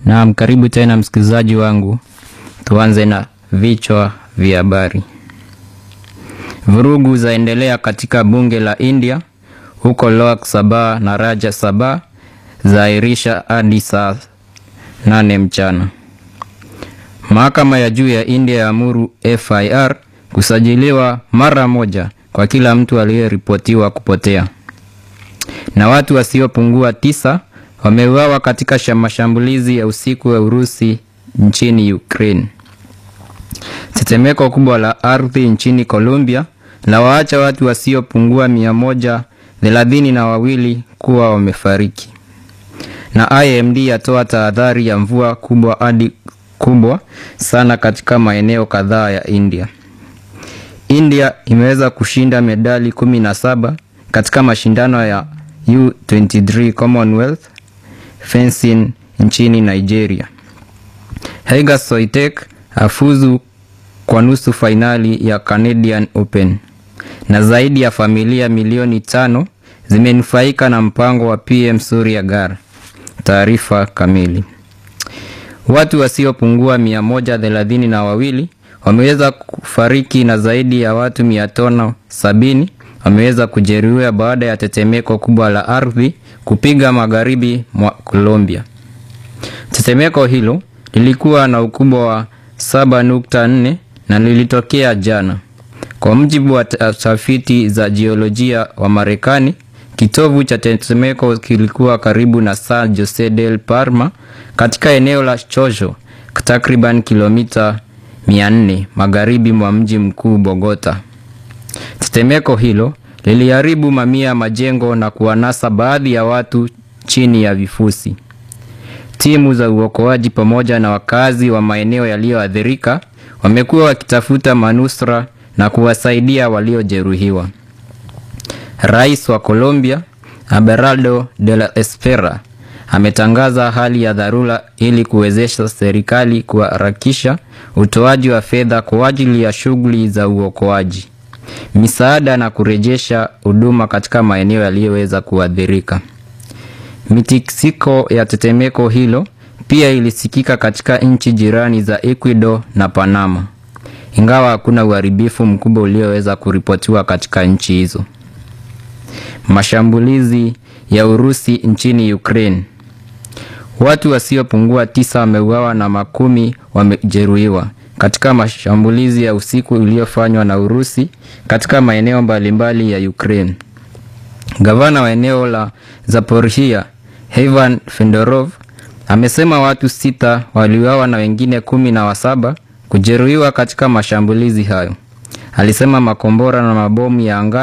Naam, karibu tena msikilizaji wangu. Tuanze na vichwa vya habari. Vurugu zaendelea katika bunge la India huko Lok Sabha na Rajya Sabha zaahirisha hadi saa nane mchana. Mahakama ya juu ya India yaamuru FIR kusajiliwa mara moja kwa kila mtu aliyeripotiwa kupotea. Na watu wasiopungua tisa wameuawa katika mashambulizi ya usiku wa Urusi nchini Ukraine. Tetemeko kubwa la ardhi nchini Colombia la waacha watu wasiopungua mia moja thelathini na wawili kuwa wamefariki. Na IMD yatoa tahadhari ya mvua kubwa hadi kubwa sana katika maeneo kadhaa ya India. India imeweza kushinda medali kumi na saba katika mashindano ya U23 Commonwealth fencing nchini Nigeria. Haiga Soitek afuzu kwa nusu fainali ya Canadian Open. Na zaidi ya familia milioni tano zimenufaika na mpango wa PM Surya Ghar. Taarifa kamili. Watu wasiopungua mia moja thelathini na wawili wameweza kufariki na zaidi ya watu mia tano sabini wameweza kujeruhiwa baada ya tetemeko kubwa la ardhi kupiga magharibi mwa Colombia. Tetemeko hilo lilikuwa na ukubwa wa 7.4 na lilitokea jana. Kwa mujibu wa tafiti za jiolojia wa Marekani, kitovu cha tetemeko kilikuwa karibu na San Jose del Parma katika eneo la Chocho, takriban kilomita 400 magharibi mwa mji mkuu Bogota. Tetemeko hilo liliharibu mamia ya majengo na kuwanasa baadhi ya watu chini ya vifusi. Timu za uokoaji pamoja na wakazi wa maeneo yaliyoathirika wamekuwa wakitafuta manusura na kuwasaidia waliojeruhiwa. Rais wa Colombia, Abelardo de la Espriella, ametangaza hali ya dharura ili kuwezesha serikali kuharakisha utoaji wa fedha kwa ajili ya shughuli za uokoaji, misaada na kurejesha huduma katika maeneo yaliyoweza kuathirika. Mitikisiko ya tetemeko hilo pia ilisikika katika nchi jirani za Ecuador na Panama, ingawa hakuna uharibifu mkubwa ulioweza kuripotiwa katika nchi hizo. Mashambulizi ya Urusi nchini Ukraine. Watu wasiopungua tisa wameuawa na makumi wamejeruhiwa katika mashambulizi ya usiku iliyofanywa na Urusi katika maeneo mbalimbali ya Ukraine. Gavana wa eneo la Zaporizhia, Ivan Fedorov, amesema watu sita waliuawa na wengine kumi na wasaba kujeruhiwa katika mashambulizi hayo. Alisema makombora na mabomu ya anga